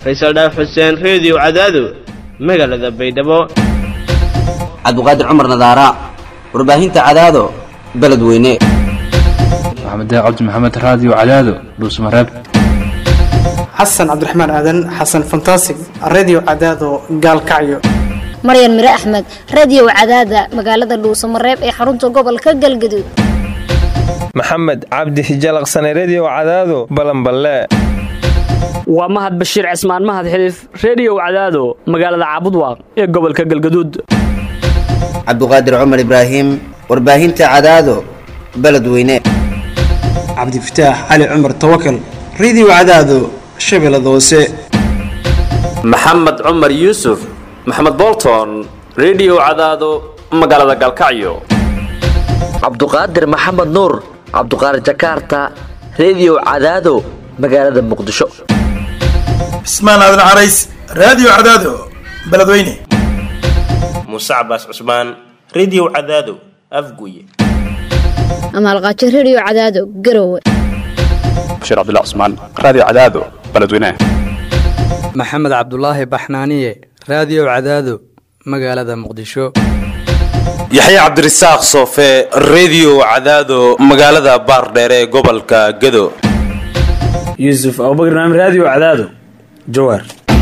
faysal dhaaf xuseen reediyo cadaado magaalada baydhabo cabdiqaadir cumar nadaara warbaahinta cadaado beledweyne maxamed cabdi maxamed raadiyo cadaado dhuusmareeb xasan cabdiraxmaan aadan xasan fantasig redio cadaado gaalkacyo maryan mire axmed radio cadaada magaalada dhuusamareeb ee xarunta gobolka galgaduud maxamed cabdi hijalaqsane redio cadaado balanballe waa mahad bashiir cismaan mahad xiliif reediyow cadaado magaalada caabudwaaq ee gobolka galgaduud cabdiqaadir cumar ibraahim warbaahinta cadaado beledweyne cabdifataax cali cumar tawakal redio cadaado shabeellada hoose maxamed cumar yuusuf maxamed bolton redio cadaado magaalada galkacyo cabduqaadir maxamed nuur cabduqaadir jakaarta redio cadaado magaalada muqdisho cismaan aadan carays raadiyo cadaado beledweyne muuse cabaas cusmaan redio cadaado afguye amaalqaajo redio cadaado garowe bashiir cabdilla cusmaan raadiyo cadaado beledweyne maxamed cabdulaahi baxnaaniye raadiyo cadaado magaalada muqdisho yaxya cabdirasaaq soofe redio cadaado magaalada baardheere ee gobolka gado yuusuf abubakr naam raadiyo cadaado jawaar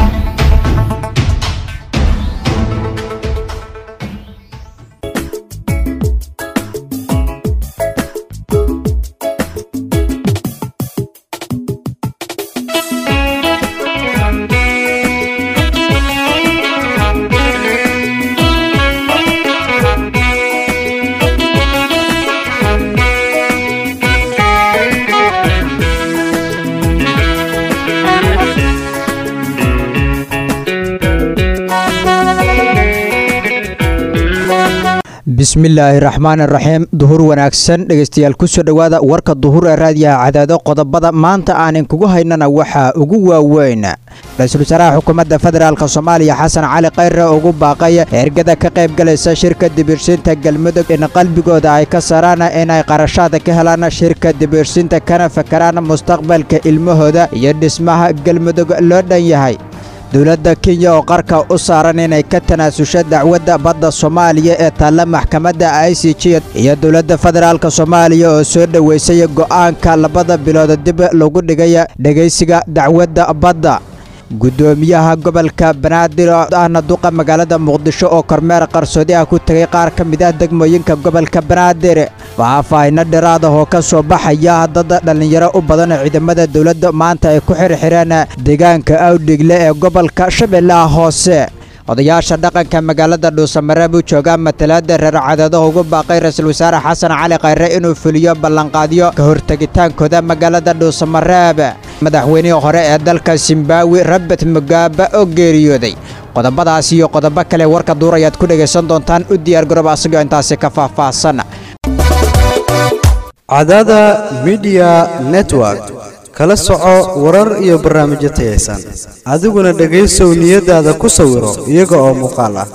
bismillaahi raxmaan raxiim duhur wanaagsan dhegeystayaal kusoo dhowaada warka duhur ee raadiyaha cadaado qodobada maanta aanin kugu haynana waxaa ugu waaweyn ra-iisul wasaaraha xukuumadda federaalk soomaaliya xasan cali khayre ugu baaqay ergada ka qaybgalaysa shirka dibirsiinta galmudug in qalbigooda ay ka saraan inay qarashaada ka helaan shirka dibirsiinta kana fakaraan mustaqbalka ilmahooda iyo dhismaha galmudug loo dhan yahay dowladda kenya oo qarka u saaran inay ka tanaasusho dacwadda badda soomaaliya ee taalla maxkamadda i c j iyo dowladda federaalk soomaaliya oo soo dhoweysay go'aanka labada bilood dib lagu dhigay dhegaysiga dacwadda badda guddoomiyaha gobolka banaadir ahna duqa magaalada muqdisho oo kormeer qarsoodi ah ku tegay qaar ka mid ah degmooyinka gobolka banaadir waxaa faahino dhiraada oo ka soo baxaya dad dhallinyaro u badan ciidamada dowladda maanta ay ku xirxireen deegaanka awdhigle ee gobolka shabeellaha hoose odayaasha dhaqanka magaalada dhuusamareeb u joogaa matalaada reer cadaadaha ugu baaqay ra-iisul wasaare xasan cali khayre inuu fuliyo ballanqaadyo ka hortegitaankooda magaalada dhuusamareeb madaxweynihii hore ee dalka zimbawi robert mugaaba oo geeriyooday qodobadaas iyo qodobo kale warka duur ayaad ku dhegaysan doontaan u diyaargaroob asagoo intaasi ka faahfaahsan cadada midiya network kala soco warar iyo barnaamijyo tayaysan adiguna dhegaysow niyadaada ku sawiro iyaga oo muuqaal ah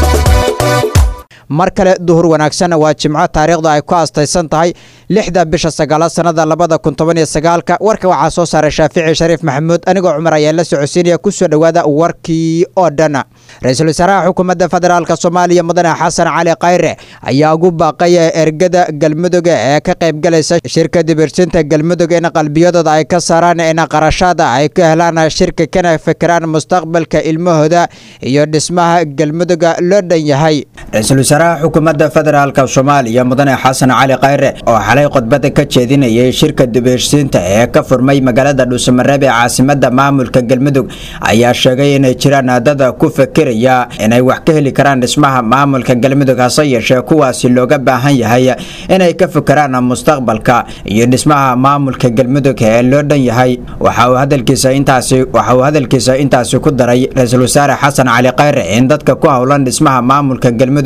mar kale duhur wanaagsan waa jimco taariikhda ay ku astaysan tahay lixda bisha sagaalaad sannada labada kun toban iyo sagaalka warka waxaa soo saaray shaafici shariif maxamuud anigoo cumar ayaa la socodsiinaya ku soo dhowaada warkii oo dhan ra-iisul wasaaraha xukuumadda federaalk soomaaliya mudane xasan cali khayre ayaa ugu baaqay ergada galmudug ee ka qaybgalaysa shirka dibirsinta galmudug in qalbiyadooda ay ka saaraan in qarashaada ay ka helaan shirka kana fikiraan mustaqbalka ilmahooda iyo dhismaha galmuduga loo dhan yahay wasaaraha xukuumadda federaalk soomaaliya mudane xasan cali khayre oo xalay khudbada ka jeedinayay shirka dibirsiinta ee ka furmay magaalada dhuusamareeb ee caasimada maamulka galmudug ayaa sheegay inay jiraan dada ku fikiraya inay wax ka heli karaan dhismaha maamulka galmudug hase yeeshee kuwaasi looga baahan yahay inay ka fikiraan mustaqbalka iyo dhismaha maamulka galmudug ee loo dhan yahay waxa uu hadalkiisa intaasi waxa uu hadalkiisa intaasi ku daray ra-iisul wasaare xasan cali khayre in dadka ku howlan dhismaha maamulka galmudug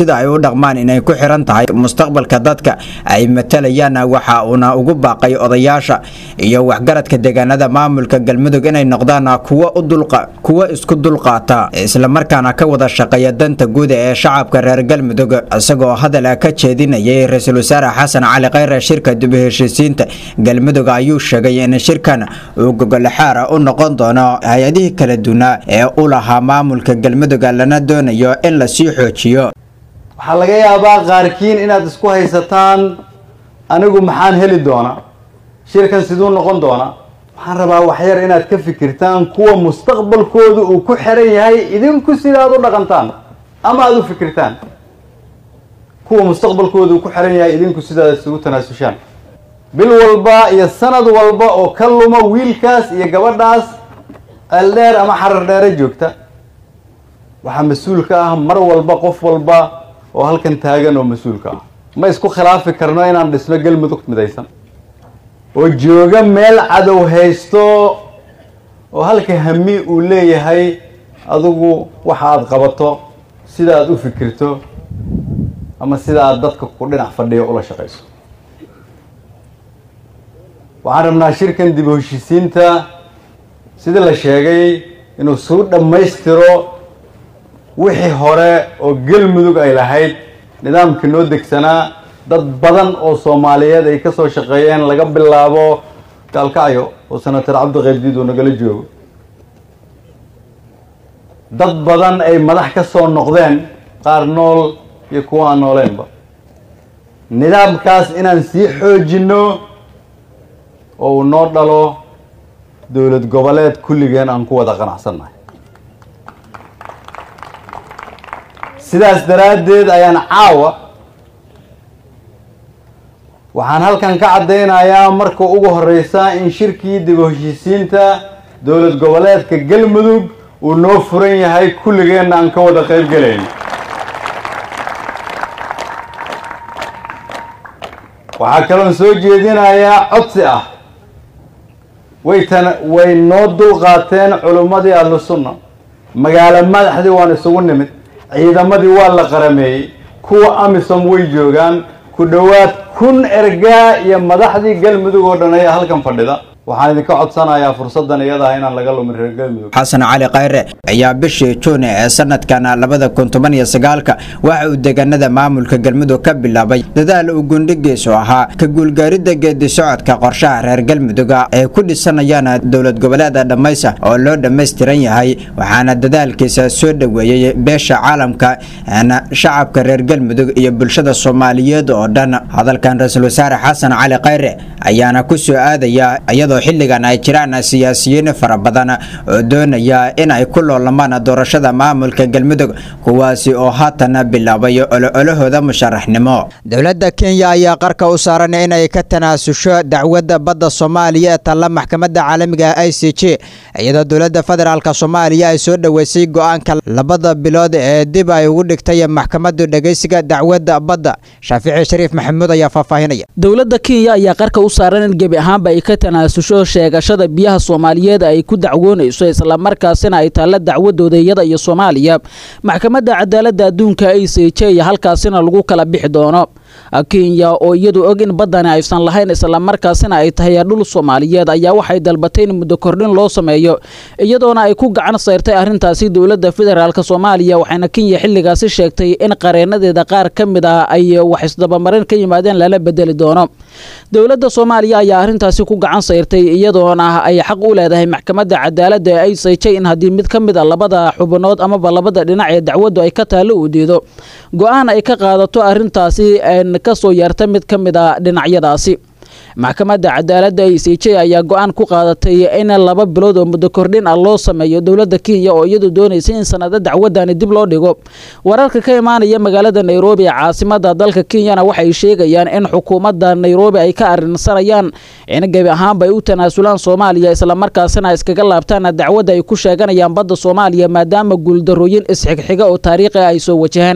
sida ay u dhaqmaan inay ku xiran tahay mustaqbalka dadka ay matalayaan waxa uuna ugu baaqay odayaasha iyo waxgaradka deegaanada maamulka galmudug inay noqdaan kuwa u dulqa kuwa isku dulqaata islamarkaana ka wada shaqeeya danta guud ee shacabka reer galmudug isagoo hadal ka jeedinayay ra-iisul wasaare xasan cali khayre shirka dib u heshiisiinta galmudug ayuu sheegay in shirkan uu gogolaxaara u noqon doono hay-adihii kala duwanaa ee u lahaa maamulka galmudug lana doonayo in lasii xoojiyo waxaa laga yaabaa qaarkiin inaad isku haysataan anigu maxaan heli doonaa shirkan siduu noqon doonaa waxaan rabaa waxyar inaad ka fikirtaan kuwa mustaqbalkoodu uu ku xiran yahay idinku sidaad u dhaqantaan ama aada u fikirtaan kuwa mustaqbalkoodu uu ku xiran yahay idinku sidaad isugu tanaasushaan bil walba iyo sanad walba oo ka luma wiilkaas iyo gabadhaas ceeldheer ama xarar dheere joogta waxaa mas-uul ka ah mar walba qof walba oo halkan taagan oo mas-uulka ah ma isku khilaafi karno inaan dhisno galmudug midaysan oo jooga meel cadow haysto oo halka hami uu leeyahay adigu waxa aada qabato sida aada u fikirto ama sida aada dadka ku dhinac fadhiyo ula shaqayso waxaan rabnaa shirkan dib u heshiisiinta sidii la sheegay inuu suu dhammaystiro wixii hore oo galmudug ay lahayd nidaamkii noo degsanaa dad badan oo soomaaliyeed ay ka soo shaqeeyeen laga bilaabo gaalkacyo oo senator cabdiqaydiid uu nagala joogo dad badan ay madax ka soo noqdeen qaar nool iyo kuwa aan nooleenba nidaamkaas inaan sii xoojinno oo uu noo dhalo dowlad goboleed kulligeen aan ku wada qanacsannahay sidaas daraaddeed ayaan caawa waxaan halkan ka caddaynayaa marka ugu horreysa in shirkii dib u heshiisiinta dowlad goboleedka galmudug uu noo furan yahay kulligeenna aan ka wada qayb gelayn waxaa kaloon soo jeedinayaa codsi ah way tan way noo dulqaateen culummadii ahlu sunna magaalo madaxdii waan isugu nimid ciidamadii waa la qarameeyey kuwa amisom way joogaan ku dhowaad kun ergaa iyo madaxdii galmudug oo dhan ayaa halkan fadhida waxaan idinka codsanayaa fursaddan iyada ah inaan laga lumin reer galmudug xasan cali khayre ayaa bishii juun ee sanadkan labada kun toban iyo sagaalka waxa uu deegaanada maamulka galmudug ka bilaabay dadaal uu gundhigiisu ahaa ka guulgaaridda geedi socodka qorshaha reer galmudug ee ku dhisanayaan dowlad goboleeda dhammaysa oo loo dhammaystiran yahay waxaana dadaalkiisa soo dhoweeyey beesha caalamka shacabka reer galmudug iyo bulshada soomaaliyeed oo dhan hadalkan ra-iisul wasaare xasan cali khayre ayaana ku soo aadaya iyadoo xilligan ay jiraan siyaasiyiin fara badan oo doonaya in ay ku loolamaan doorashada maamulka galmudug kuwaasi oo haatan bilaabay ololahooda musharaxnimo dowladda kenya ayaa qarka u saaran inay ka tanaasusho dacwadda badda soomaaliya ee talla maxkamadda caalamiga i c j iyadoo dowladda federaalk soomaaliya ay soo dhoweysay go-aanka labada bilood ee dib ay ugu dhigtay maxkamaddu dhegeysiga dacwadda badda shaafici shariif maxamuud ayaa faahfaahinaya dowladda kenya ayaa qarka u saaran in gebi ahaanba ay ka tanaasusho sheegashada biyaha soomaaliyeed ay ku dacwoonayso islamarkaasina ay taalla dacwadooda iyada iyo soomaaliya maxkamadda cadaaladda adduunka i c j halkaasina lagu kala bixi doono kenya oo iyadu og in baddani aysan lahayn islamarkaasina ay tahay dhul soomaaliyeed ayaa waxay dalbatay in muddo kordhin loo sameeyo iyadoona ay ku gacan sayrtay arrintaasi dowladda federaalk soomaaliya waxayna kenya xilligaasi sheegtay in qareenadeeda qaar ka mid ah ay wax isdabamarin ka yimaadeen lala bedeli doono dowladda soomaaliya ayaa arrintaasi ku gacan sayrtay iyadoona ay xaq u leedahay maxkamadda cadaaladda ee i c j in haddii mid ka mid a labada xubnood amaba labada dhinac ee dacwaddu ay ka taallo uu diido go-aan ay ka qaadato arrintaasi ka soo yeerta mid ka mid a dhinacyadaasi maxkamadda cadaaladda i c j ayaa go-aan ku qaadatay in laba bilood oo muddo kordhin ah loo sameeyo dowladda kenya oo iyadu doonaysa in sanado dacwadani dib loo dhigo wararka ka imaanaya magaalada nairobi ee caasimada dalka kenyana waxay sheegayaan in xukuumadda nairobi ay ka arrinsanayaan in gebi ahaanba ay u tanaasulaan soomaaliya islamarkaasina iskaga laabtaan dacwadda ay ku sheeganayaan badda soomaaliya maadaama guuldarooyin isxigxiga oo taariikhi ay soo wajaheen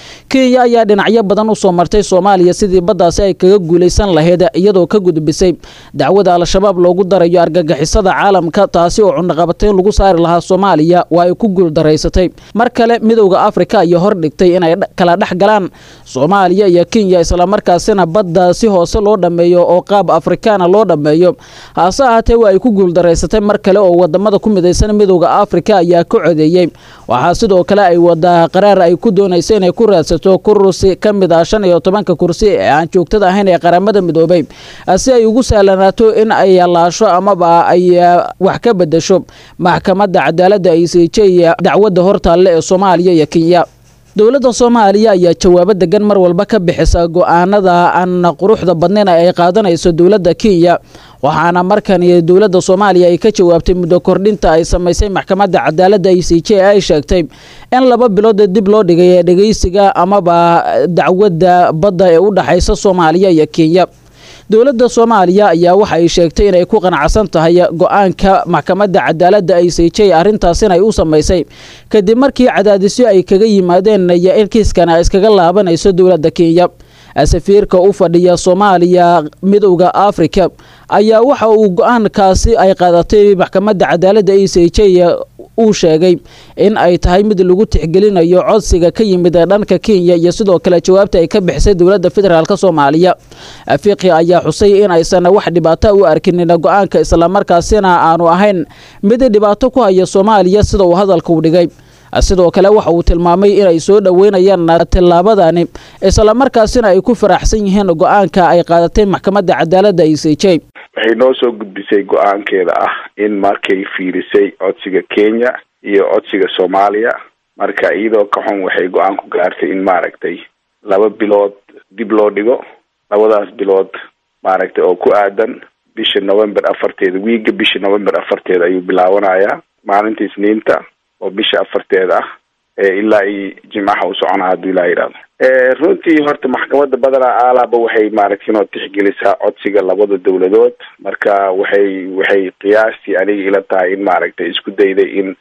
kenya ayaa dhinacyo badan u soo martay soomaaliya sidii baddaasi ay kaga guulaysan lahayd iyadoo ka gudbisay dacwada al-shabaab loogu darayo argagixisada caalamka taasi oo cunaqabateyn lagu saari lahaa soomaaliya waa ay ku guuldaraysatay mar kale midowda afrika ayaa hordhigtay inay kala dhex galaan soomaaliya iyo kenya islamarkaasina badda si hoose loo dhammeeyo oo qaab afrikaana loo dhammeeyo hase ahaatee waa ay ku guuldaraysatay mar kale oo wadamada ku midaysan midowda afrika ayaa ka codeeyey waxaa sidoo kale ay wadaa qaraar ay ku doonaysa inay ku raadsato kursi ka mid ah shan iyo tobanka kursi ee aan joogtada ahayn ee qaramada midoobay si ay ugu sahlanaato in ay laasho amaba ay wax ka bedesho maxkamadda cadaaladda i c j dacwadda hortaalle ee soomaaliya iyo kenya dowladda soomaaliya ayaa jawaabo degan mar walba ka bixisa go-aanada aan quruxda badnayn ay qaadanayso dowladda kenya waxaana markani dowladda soomaaliya ay ka jawaabtay muddo kordhinta ay samaysay maxkamadda cadaaladda i c j ay sheegtay in laba bilood dib loo dhigay dhegeysiga amaba dacwadda badda ee u dhexaysa soomaaliya iyo kenya dowladda soomaaliya ayaa waxa ay sheegtay inay ku qanacsan tahay go-aanka maxkamadda cadaaladda i c j arrintaas inay u samaysay kadib markii cadaadisyo ay kaga yimaadeen iyo in kiiskan ay iskaga laabanayso dowladda kenya safiirka u fadhiya soomaaliya midowda afrika ayaa waxa uu go-aankaasi ay qaadatay maxkamadda cadaaladda i c j uu sheegay in ay tahay mid lagu tixgelinayo codsiga ka yimid dhanka kenya iyo sidoo kale jawaabta ay ka bixisay dowladda federaalk soomaaliya fiqi ayaa xusay in aysan wax dhibaato u arkinin go-aanka islamarkaasina aanu ahayn mid dhibaato ku haya soomaaliya sida uu hadalka u dhigay sidoo kale waxa uu tilmaamay inay soo dhoweynayaan tillaabadani islamarkaasina ay ku faraxsan yihiin go-aanka ay qaadatay maxkamadda cadaaladda i c j waxay noo soo gudbisay go-aankeeda ah in markay fiirisay codsiga kenya iyo codsiga soomaaliya marka iyadoo ka xun waxay go-aan ku gaartay in maaragtay laba bilood dib loo dhigo labadaas bilood maaragtay oo ku aadan bisha november afarteeda wiiga bisha november afarteeda ayuu bilaabanayaa maalinta isniinta oo bisha afarteeda ah ilaa iyo jimcaha u soconaa hadduu ilaa yidhahdo runtii horta maxkamadda badanaa aalaaba waxay maaragtay inoo tixgelisaa codsiga labada dowladood marka waxay waxay qiyaastii aniga ila tahay in maaragtay isku dayday in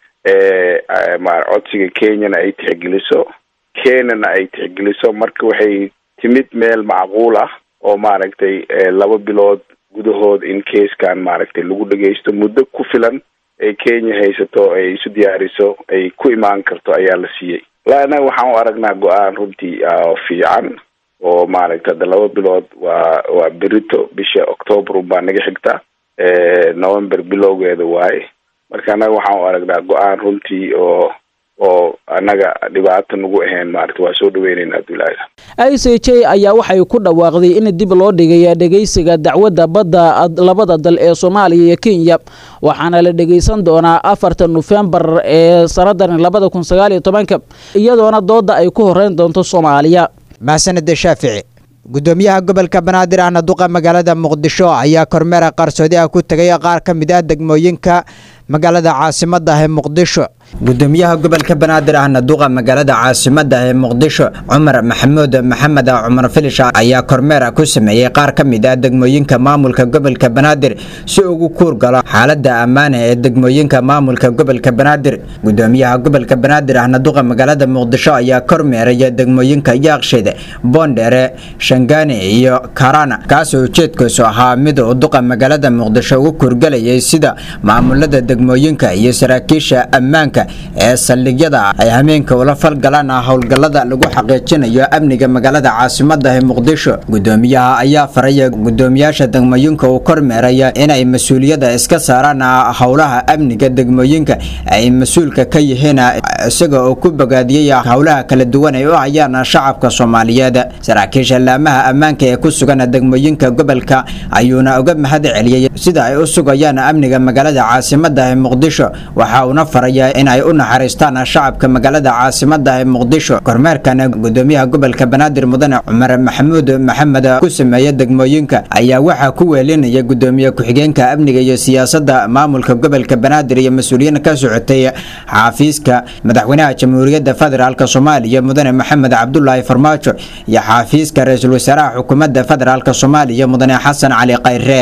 codsiga kenyana ay tixgeliso kenyana ay tixgeliso marka waxay timid meel macquul ah oo maaragtay laba bilood gudahood in keeskan maaragtay lagu dhageysto muddo ku filan ay kenya haysato ay isu diyaariso ay ku imaan karto ayaa la siiyey la annaga waxaan u aragnaa go-aan runtii fiican oo maaragta hadda laba bilood waa waa berito bisha octoobar unbaa naga xigta november bilowgeeda waaye marka annaga waxaan u aragnaa go-aan runtii oo oo annaga dhibaato nagu ahayn maarata waa soo dhaweyneynaa abdullaahi i c j ayaa waxay ku dhawaaqday in dib loo dhigay dhegeysiga dacwadda badda labada dal ee soomaaliya iyo kenya waxaana la dhegeysan doonaa afarta nofembar ee sannadan labada kun sagaal iyo tobanka iyadoona dooda ay ku horeyn doonto soomaaliya mahsanede shaafici gudoomiyaha gobolka banaadir ahna duqa magaalada muqdisho ayaa kormeera qarsoodi ah ku tegay qaar ka mid ah degmooyinka magaalada caasimadda ah ee muqdisho gudoomiyaha gobolka banaadir ahna duqa magaalada caasimadda ee muqdisho cumar maxamuud maxamed cumar filish ayaa kormeer ku sameeyey qaar ka mid ah degmooyinka maamulka gobolka banaadir si ugu kuur galo xaalada ammaana ee degmooyinka maamulka gobolka banaadir gudoomiyaha gobolka banaadir ahna duqa magaalada muqdisho ayaa kormeeraya degmooyinka yaaqsheed boondheere shangaani iyo karana kaasoo ujeedkiisu ahaa mid uu duqa magaalada muqdisho ugu kuurgalayay sida maamulada degmooyinka iyo saraakiisha ammaanka ee saldhigyada ay hameenka ula falgalaan howlgallada lagu xaqiijinayo amniga magaalada caasimadda ee muqdisho gudoomiyaha ayaa faraya gudoomiyaasha degmooyinka uu kormeeraya inay mas-uuliyadda iska saaraan howlaha amniga degmooyinka ay mas-uulka ka yihiin isaga oo ku bogaadiyey howlaha kala duwan ay u hayaan shacabka soomaaliyeed saraakiisha laamaha ammaanka ee ku sugan degmooyinka gobolka ayuuna uga mahad celiyey sida ay u sugayaan amniga magaalada caasimadda ee muqdisho waxa uuna faraya in ay u naxariistaan shacabka magaalada caasimadda ee muqdisho kormeerkan gudoomiyaha gobolka banaadir mudane cumar maxamuud maxamed ku sameeya degmooyinka ayaa waxaa ku weelinaya gudoomiye ku-xigeenka amniga iyo siyaasadda maamulka gobolka banaadir iyo mas-uuliyiin ka socotay xaafiiska madaxweynaha jamhuuriyadda federaalk soomaaliya mudane maxamed cabdulaahi farmaajo iyo xaafiiska ra-iisul wasaaraha xukuumadda federaalk soomaaliya mudane xasan cali khayre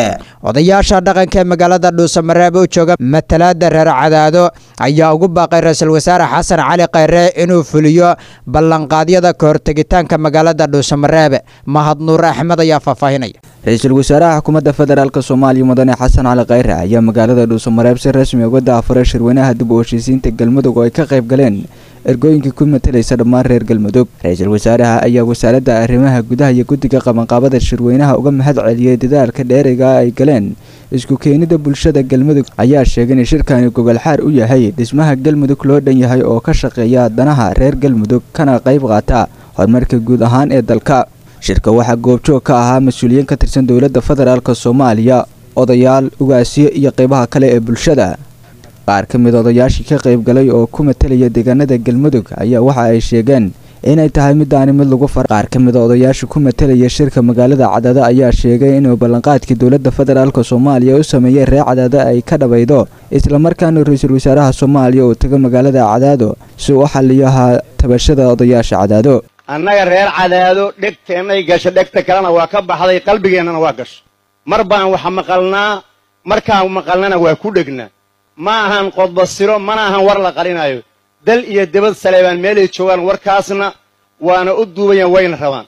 odayaasha dhaqanka ee magaalada dhuusamareeb u jooga matalaada reer cadaado ayaa ugu baaqay ra-iisul wasaare xasan cali khayre inuu fuliyo ballanqaadyada ka hortegitaanka magaalada dhuusamareeb mahad nuur axmed ayaa faahfaahinaya ra-iisul wasaaraha xukuumadda federaalk soomaaliya mudane xasan cali khayre ayaa magaalada dhuusamareeb si rasmi uga daafuray shirweynaha dib u heshiisiinta galmudug oo ay ka qayb galeen ergooyinkii ku matalaysa dhammaan reer galmudug ra-iisul wasaaraha ayaa wasaaradda arrimaha gudaha iyo guddiga qabanqaabada shirweynaha uga mahad celiyey dadaalka dheeriga ay galeen isku keenida bulshada galmudug ayaa sheegay in shirkani gogolxaar u yahay dhismaha galmudug loo dhan yahay oo ka shaqeeya danaha reer galmudug kana qayb qaata horumarka guud ahaan ee dalka shirka waxaa goobjoog ka ahaa mas-uuliyiin ka tirsan dowladda federaalk soomaaliya odayaal ugaasyo iyo qaybaha kale ee bulshada qaar ka mid odayaashii ka qayb galay oo ku matalaya deegaanada galmudug ayaa waxa ay sheegeen inay tahay midaani mid lagu far qaar ka mid a odayaasha ku matalaya shirka magaalada cadaado ayaa sheegay inuu ballanqaadkii dowladda federaalk soomaaliya u sameeyey reer cadaado ay ka dhabaydo islamarkaana ra-iisul wasaaraha soomaaliya uu tago magaalada cadaado si uu u xaliyaha tabashada odayaasha cadaado annaga reer cadaado dhegteennay gasho dhegta kalena waa ka baxday qalbigeennana waa gasho mar baan wax maqalnaa markaan maqalnana waa ku dhegnaa ma ahan qodbasiro mana ahan war la qalinaayo dal iyo debad saleebaan meelay joogaan warkaasna waana u duubayaan wayna rabaan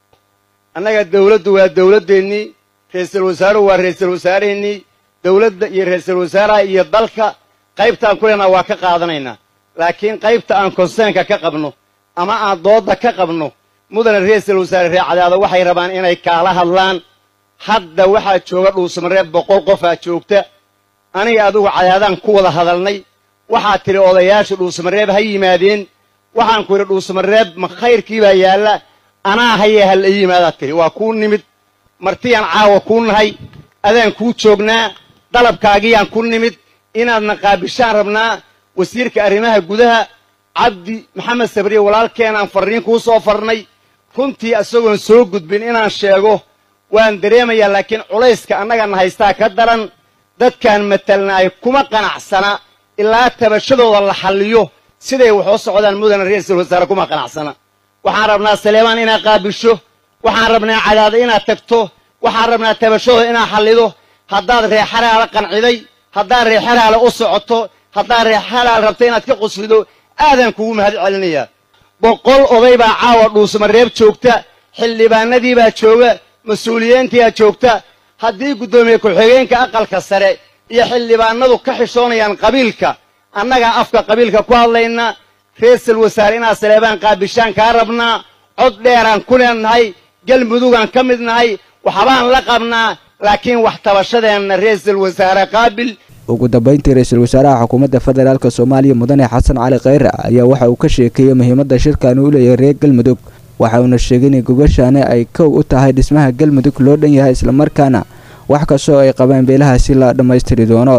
annaga dawladdu waa dawladdeennii ra'iisul wasaaruhu waa ra'iisul wasaaraheennii dawladda iyo ra'iisul wasaaraha iyo dalka qaybtaan ku leenaha waa ka qaadanaynaa laakiin qaybta aan konseenka ka qabno ama aan doodda ka qabno mudane ra'iisul wasaare reer cadaado waxay rabaan inay kaala hadlaan hadda waxaa jooga dhuusamareeb boqol qofaa joogta aniga adugu cadaadaan ku wada hadalnay waxaa tidhi odayaasha dhuusamareeb ha yimaadeen waxaan ku yidhi dhuusamareeb ma khayrkii baa yaalla anaa hayee ha la ii yimaadaad tidhi waa kuu nimid martiyaan caawa kuu nahay adaan kuu joognaa dalabkaagiyaan ku nimid inaadna qaabishaan rabnaa wasiirka arrimaha gudaha cabdi maxamed sabriye walaalkeenaan farriin kuu soo farnay runtii isagoon soo gudbin inaan sheego waan dareemayaa laakiin culayska annagana haystaa ka daran dadkaan matalnaay kuma qanacsana ilaa tabashadooda la xalliyo siday wax u socdaan mudane ra'iisul wasaare kuma qanacsana waxaan rabnaa saleebaan inaad qaabisho waxaan rabnaa cadaado inaad tagto waxaan rabnaa tabashadooda inaad xallido haddaad reexalaala qanciday haddaad reexalaala u socoto haddaad reexalaal rabta inaad ka quslido aadaan kugu mahad celinayaa boqol oday baa caawa dhuusamareeb joogta xildhibaanadii baa jooga mas-uuliyiintiyaa joogta haddii guddoomiye ku-xigeenka aqalka sare iyo xildhibaanadu ka xishoonayaan qabiilka annagaa afka qabiilka ku hadlayna ra'iisul wasaare inaad saleebaan qaabishaan kaa rabnaa cod dheeraan ku leennahay galmudugaan ka mid nahay waxbaan la qabnaa laakiin wax tabashadeenna ra'iisul wasaare qaabil ugu dambeyntii ra-iisul wasaaraha xukuumadda federaalk soomaaliya mudane xasan cali khayre ayaa waxa uu ka sheekeeyey muhiimadda shirkani u leeyahay reer galmudug waxa uuna sheegay in gogoshaani ay kow u tahay dhismaha galmudug loo dhan yahay islamarkaana wax kastoo ay qabaan beelahaasi la dhammaystiri doono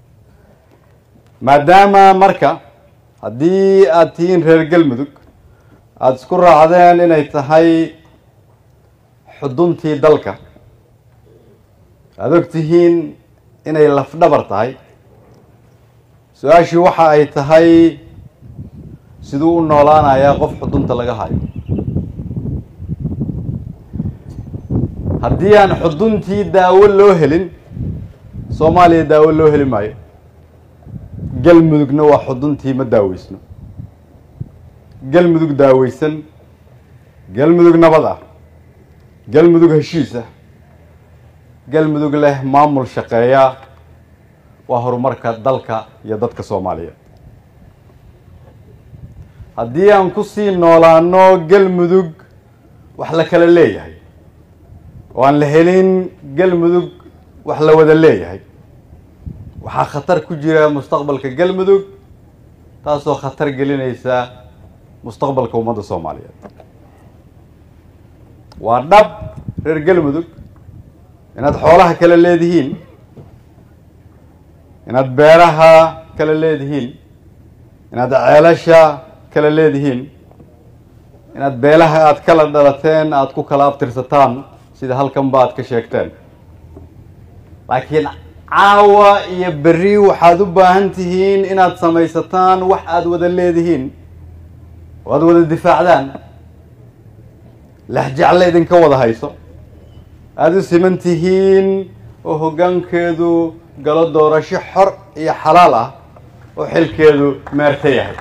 maadaama marka haddii aad tihiin reer galmudug aada isku raacdeen inay tahay xuduntii dalka aada og tihiin inay lafdhabar tahay su-aashii waxa ay tahay siduu u noolaanayaa qof xudunta laga hayo haddii aan xuduntii daawo loo helin soomaaliya daawo loo heli maayo galmudugna waa xuduntii ma daaweysno galmudug daaweysan galmudug nabad ah galmudug heshiis ah galmudug leh maamul shaqeeya waa horumarka dalka iyo dadka soomaaliyeed haddii aan kusii noolaano galmudug wax la kala leeyahay oo aan la helin galmudug wax la wada leeyahay waxaa khatar ku jira mustaqbalka galmudug taasoo khatar gelinaysa mustaqbalka ummadda soomaaliyeed waa dhab reer galmudug inaad xoolaha kala leedihiin inaad beeraha kala leedihiin inaad ceelasha kala leedihiin inaad beelaha aad kala dhalateen aada ku kala abtirsataan sida halkan ba aad ka sheegteen laakiin caawa iyo berri waxaad u baahan tihiin inaad samaysataan wax aada wada leedihiin oo aada wada difaacdaan lexjecle idinka wada hayso aada u siman tihiin oo hoggaankeedu galo doorasho xor iyo xalaal ah oo xilkeedu meerta yahay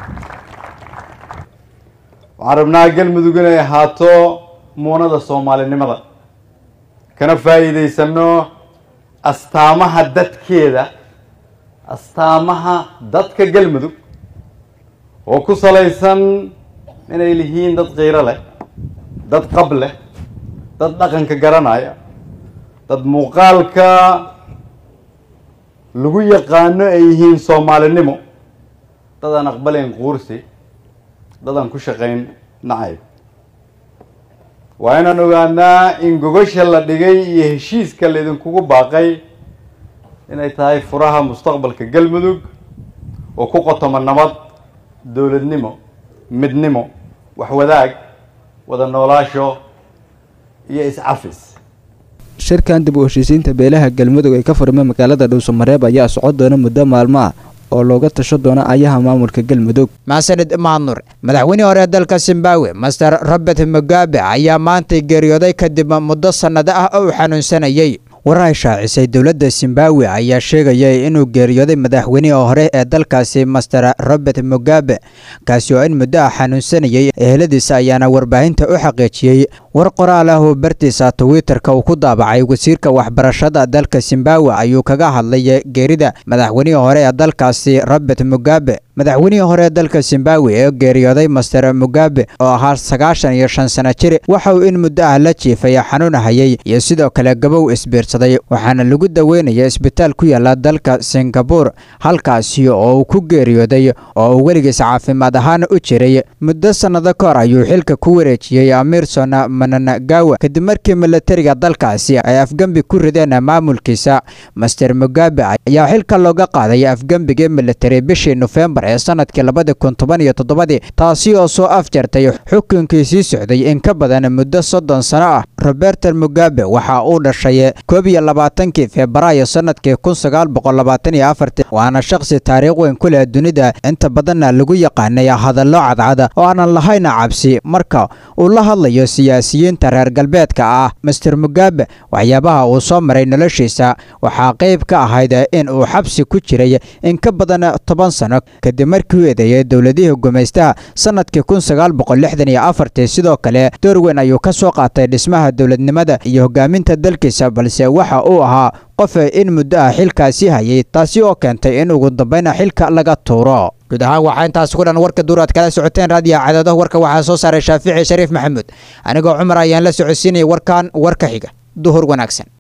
waxaan rabnaa galmudug inay ahaato muunada soomaalinimada kana faa'iidaysano astaamaha dadkeeda astaamaha dadka galmudug oo ku salaysan inay lihiin dad qiiro leh dad qab leh dad dhaqanka garanaya dad muuqaalka lagu yaqaano ay yihiin soomaalinimo dad aan aqbalayn quursi dad aan ku shaqayn nacayb waa inaan ogaanaa in gogasha la dhigay iyo heshiiska laydinkugu baaqay inay tahay furaha mustaqbalka galmudug oo ku qotoma nabad dowladnimo midnimo waxwadaag wada noolaasho iyo is-cafis shirkan dib u heshiisiinta beelaha galmudug ee ka furmay magaalada dhuusamareeb ayaa socon doona muddo maalmo ah oo looga tasho doona ayaha maamulka galmudug maxsanid maadnur madaxweynihii hore ee dalka zimbabwe master robert mugabe ayaa maantay geeriyooday kadib muddo sannado ah oo uu xanuunsanayey warar ay shaacisay dowladda zimbabwe ayaa sheegayay inuu geeriyooday madaxweynihii hore ee dalkaasi master robert mugabe kaasi oo in muddo ah xanuunsanayay eheladiisa ayaana warbaahinta u xaqiijiyey war qoraal ah oo bartiisa twitterka uu ku daabacay wasiirka waxbarashada dalka zimbabwe ayuu kaga hadlay geerida madaxweynihii hore ee dalkaasi robert mugabe madaxweynihii hore ee dalka zimbabwe ee geeriyooday master mugabe oo ahaa sagaashan iyo shan sano jir waxa uu in muddo ah la jiifay xanuun hayay iyo sidoo kale gabow isbiirsaday waxaana lagu daweynaya isbitaal ku yaala dalka singabore halkaasi oo uu ku geeriyooday oo uu weligiis caafimaad ahaan u jiray muddo sannado ka hor ayuu xilka ku wareejiyey amirson mananagawa kadib markii milatariga dalkaasi ay afgembi ku rideen maamulkiisa master mugabe ayaa xilka looga qaaday afgembigii militari bishii nofembar ee sanadkii labadi kun toban iyo toddobadii taasi oo soo afjartay xukunkii sii socday in ka badan muddo soddon sano ah robert mugabe waxa uu dhashay koob iyo labaatankii febraayo sanadkii kun sagaal boqol labaatan iyo afartii waana shakhsi taariikh weyn ku leh dunida inta badanna lagu yaqaanay hadallo cadcad oo aanan lahayn cabsi marka uu la hadlayo siyaasiyiinta reer galbeedka ah master mugabe waxyaabaha uu soo maray noloshiisa waxaa qayb ka ahayd in uu xabsi ku jiray in ka badan toban sano kadib markii uu eedeeyay dowladihii gumaystaha sanadkii kun sagaal boqol lixdan iyo afartii sidoo kale door weyn ayuu ka soo qaatay dhismaha dowladnimada iyo hogaaminta dalkiisa balse waxa uu ahaa qof in muddo ah xilkaasi hayay taasi oo keentay in ugu dambayna xilka laga tuuro guud ahaan waxaa intaas ku dhan warka duur aad kala socoteen raadiyo cadaado warka waxaa soo saaray shaafici shariif maxamuud anigoo cumar ayaan la socodsiinaya warkan warka xiga duhur wanaagsan